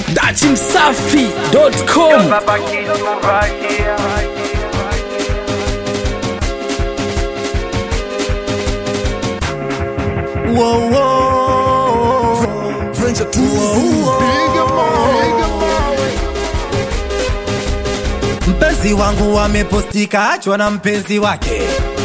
datimsafi.com Baba kitu Whoa, whoa. Mpenzi wangu amepostika achwa na mpenzi wake.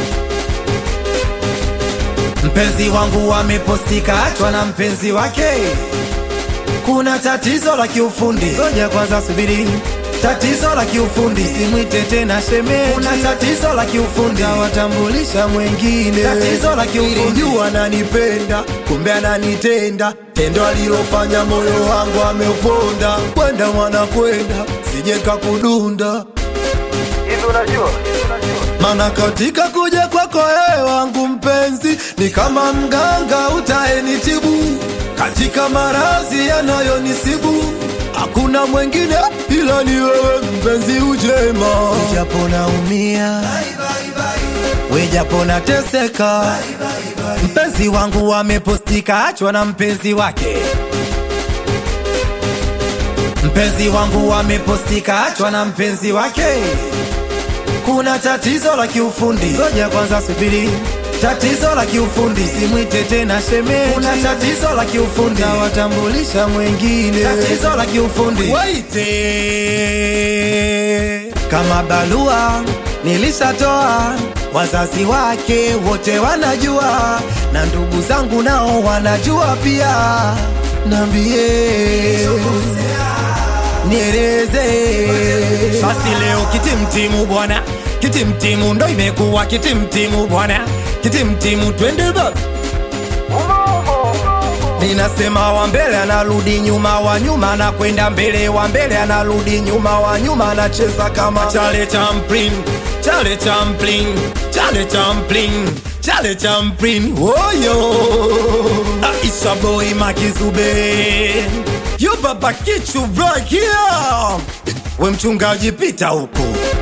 Mpenzi wangu amepostika achwa na mpenzi wake. Kuna tatizo la kiufundi, ngoja kwanza subiri. Tatizo la kiufundi, simwite tena shemeji. Kuna tatizo la kiufundi, tawatambulisha mwengine. Tatizo la kiufundi, jua ananipenda, kumbe ananitenda. Tendo alilofanya moyo wangu ameuponda. Kwenda mwana kwenda, sije kakudunda. hivi unajua Mana katika kuja kwako wewe wangu mpenzi ni kama mganga utaenitibu katika maradhi yanayonisibu hakuna mwengine ila ni wewe mpenzi ujema Wejapo naumia wejapo nateseka mpenzi wangu amepostika achwa na mpenzi wake mpenzi wangu amepostika achwa na mpenzi wake kuna tatizo la kiufundi, ngoja kwanza subiri. Tatizo la kiufundi, simwite tena shemeji. Kuna tatizo la kiufundi, tawatambulisha mwengine. Tatizo la kiufundi, waite kama barua nilishatoa, wazazi wake wote wanajua, na ndugu zangu nao wanajua pia. Nambie nieleze basi leo kitimtimu bwana kitimtimu ndo imekuwa kitimtimu bwana kitimtimu twende baba ninasema wa mbele anarudi nyuma wa nyuma anakwenda mbele wa mbele anarudi nyuma wa nyuma anacheza kama chale champlin chale champlin chale champlin chale champlin woyo aisha boy makizube yo baba kichu right here we mchungaji pita huko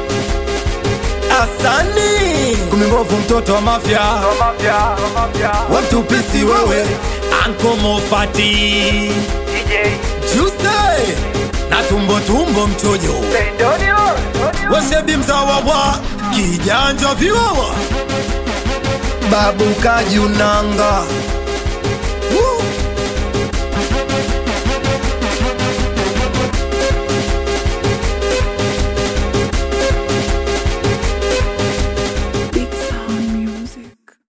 asani kumimbovu mtoto wa mafya mapya mapya wemtupisi wewe ankomofati DJ juse na tumbo tumbo mchojo Pendonio wesebi mzawa wa kijanja viwawa babu kajunanga